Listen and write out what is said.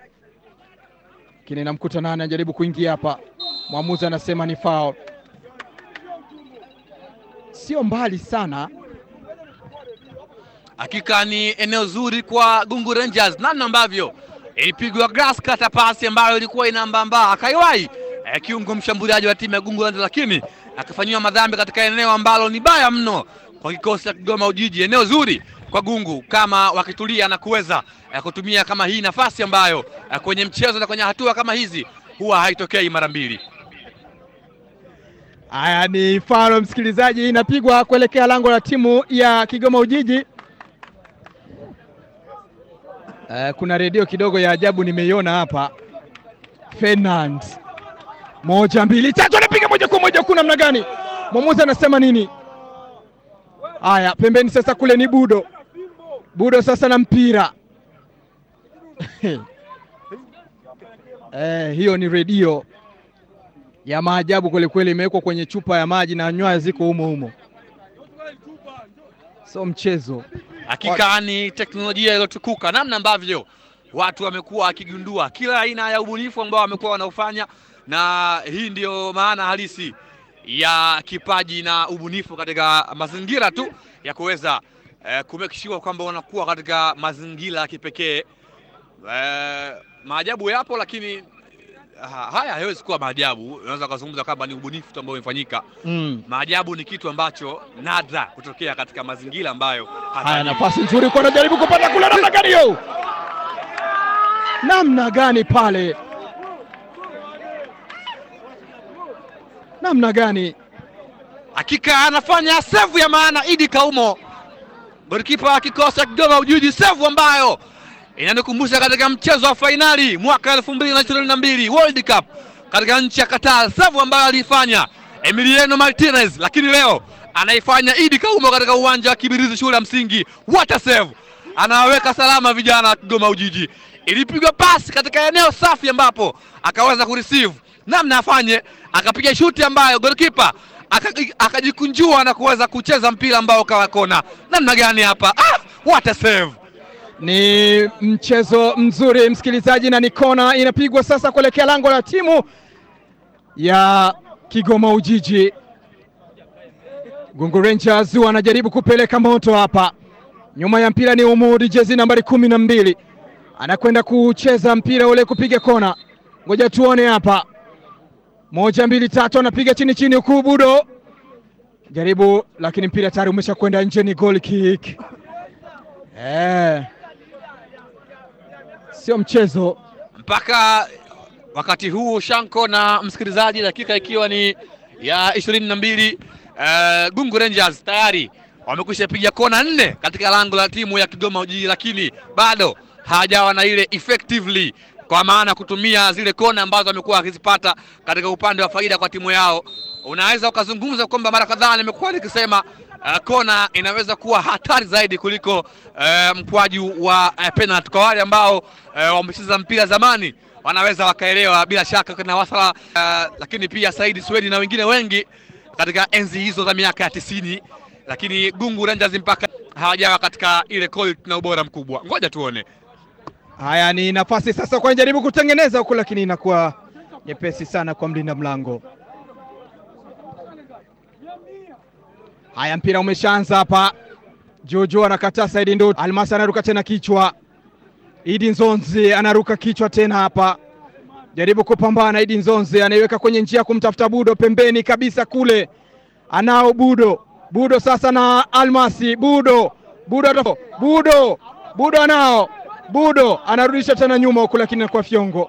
lakini namkuta nani anajaribu kuingia hapa, mwamuzi anasema ni foul. Sio mbali sana, Hakika ni eneo zuri kwa Gungu Rangers, namna ambavyo ilipigwa grass cutter pasi ambayo ilikuwa inambamba, akaiwahi eh, kiungo mshambuliaji wa timu ya Gungu Rangers, lakini akafanyiwa madhambi katika eneo ambalo ni baya mno kwa kikosi cha Kigoma Ujiji. Eneo zuri kwa Gungu kama wakitulia na kuweza eh, kutumia kama hii nafasi ambayo eh, kwenye mchezo na kwenye hatua kama hizi huwa haitokei mara mbili. haya ni foul msikilizaji, inapigwa kuelekea lango la timu ya Kigoma Ujiji. Eh, kuna redio kidogo ya ajabu nimeiona hapa. Fernand, moja mbili tatu, anapiga moja kwa moja, kuna namna gani? Mwamuzi anasema nini? Haya, pembeni sasa, kule ni Budo. Budo sasa na mpira eh, hiyo ni redio ya maajabu kwelikweli, imewekwa kwenye chupa ya maji na nywaya ziko humo humo, so mchezo Hakika ni teknolojia iliyotukuka, namna ambavyo watu wamekuwa wakigundua kila aina ya ubunifu ambao wamekuwa wanaofanya, na hii ndiyo maana halisi ya kipaji na ubunifu katika mazingira tu ya kuweza eh, kumake sure kwamba wanakuwa katika mazingira ya kipekee. Eh, maajabu yapo, lakini ha, haya hayawezi kuwa maajabu. Unaweza kuzungumza kwamba ni ubunifu tu ambao umefanyika. mm. Maajabu ni kitu ambacho nadra kutokea katika mazingira ambayo Haya, hata nafasi nzuri kwa anajaribu kupata kule, namna gani hiyo? Namna gani pale? Namna gani? hakika anafanya sevu ya maana Idi Kaumo, golikipa wa kikosi cha Kigoma Ujiji, sevu ambayo inanikumbusha katika mchezo wa fainali mwaka elfu mbili na ishirini na mbili World Cup katika nchi ya Qatar, sevu ambayo aliifanya Emiliano Martinez, lakini leo anaifanya Idi Kaumo katika uwanja wa Kibirizi shule ya msingi. What a save! Anawaweka salama vijana wa Kigoma Ujiji. Ilipigwa pasi katika eneo safi ambapo akaweza kureceive namna afanye, akapiga shuti ambayo golikipa aka- akajikunjua na kuweza kucheza mpira ambao ukawa kona. Namna gani hapa? Ah, what a save! Ni mchezo mzuri msikilizaji, na ni kona inapigwa sasa kuelekea lango la timu ya Kigoma Ujiji. Gungu Rangers wanajaribu kupeleka moto hapa. Nyuma ya mpira ni Umudi, jezi nambari kumi na mbili, anakwenda kucheza mpira ule kupiga kona. Ngoja tuone hapa, moja mbili tatu, anapiga chini chini, huku Budo jaribu, lakini mpira tayari umesha kwenda nje, ni goal kick. Eh, sio mchezo. mpaka wakati huu Shanko na msikilizaji, dakika ikiwa ni ya ishirini na mbili uh, Gungu Rangers tayari wamekwisha piga kona nne katika lango la timu ya Kigoma Ujiji, lakini bado hawajawa na ile effectively, kwa maana kutumia zile kona ambazo wamekuwa wakizipata katika upande wa faida kwa timu yao. Unaweza ukazungumza kwamba mara kadhaa nimekuwa nikisema uh, kona inaweza kuwa hatari zaidi kuliko uh, mkwaju wa uh, penalty kwa wale ambao uh, wamecheza mpira zamani wanaweza wakaelewa bila shaka kuna wasala uh, lakini pia Saidi Swedi na wengine wengi katika enzi hizo za miaka ya tisini, lakini Gungu Rangers mpaka hawajawa katika ile quality na ubora mkubwa. Ngoja tuone. Haya, ni nafasi sasa kwa jaribu kutengeneza huku, lakini inakuwa nyepesi sana kwa mlinda mlango. Haya, mpira umeshaanza hapa. Jojo anakataa, Saidi ndo Almasi anaruka tena kichwa. Idi Nzonzi anaruka kichwa tena hapa, jaribu kupambana. Idi Nzonzi anaiweka kwenye njia kumtafuta Budo pembeni kabisa kule, anao Budo. Budo sasa na Almasi. Budo Budo atafo. Budo Budo anao Budo anarudisha tena nyuma huku, lakini anakuwa fyongo.